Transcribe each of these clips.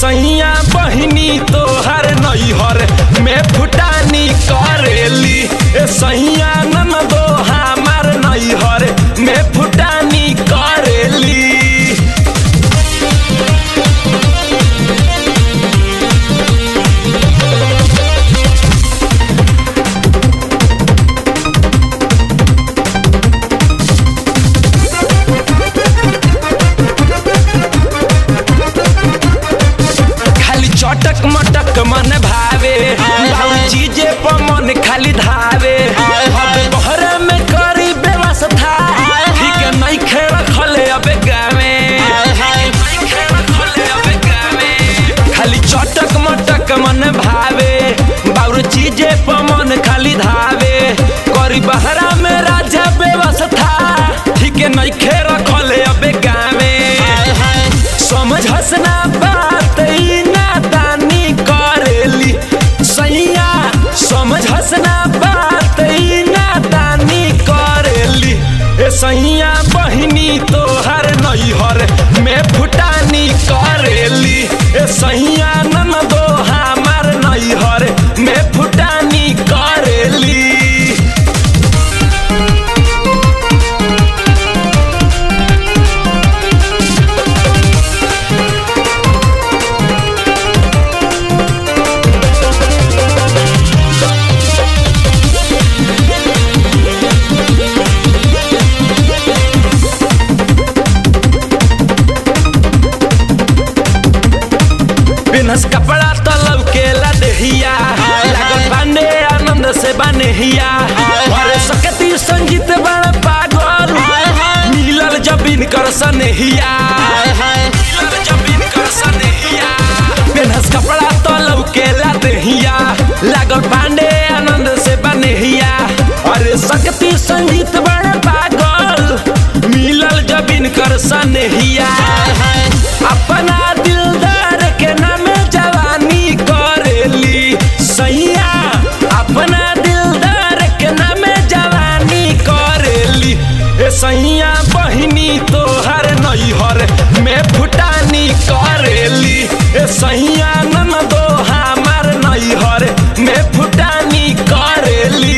सैया बहिनी तोहर नैहर में फुटानी करेली ए सैया ननदो हमार नैहर में फुटानी करेली खाली चटक मटक मन भावे लाउ चीजे पर मन खाली धावे अब बहरे में करी व्यवस्था ठीक नहीं खे रखले अब गावे खाली चटक मटक मन भावे बाउर चीजे पर मन खाली धावे करी बहरा में राजा व्यवस्था ठीक नहीं खे रखले अब गावे समझ हसना बात ई नादानी करेली सैया समझ हसना बात ई नादानी करेली ए सैया बहिनी तोहर नैहर में फुटानी करेली ए सैया ननदो हमार नैहर में फुटानी करेली बिनस कपड़ा तो लौकेला देहिया लागल बाने आनंद से बनेहिया अरे सकती संगीत बड़ पागल मिलल जबीन कर सनेहिया मिलल जबीन कर सनेहिया बिनस कपड़ा तो लौकेला देहिया लागल बाने आनंद से बनेहिया अरे सकती संगीत बड़ पागल मिलल जबीन कर सनेहिया अपना दिलदार के नाम जवानी करेली सैया अपना दिलदार के नाम जवानी करेली ए सैया बहिनी तोहर नैहर में फुटानी करेली ए सैया ननदो हमार नैहर में फुटानी करेली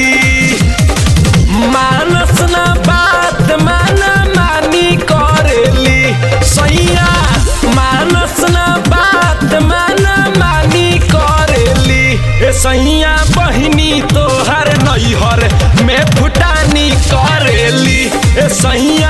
मानस ना बात माना मानी करेली सैया मानस ना बात माना मानी करेली ए सैया बहिनी तोहर नैहर में फुटानी करेली ए सैया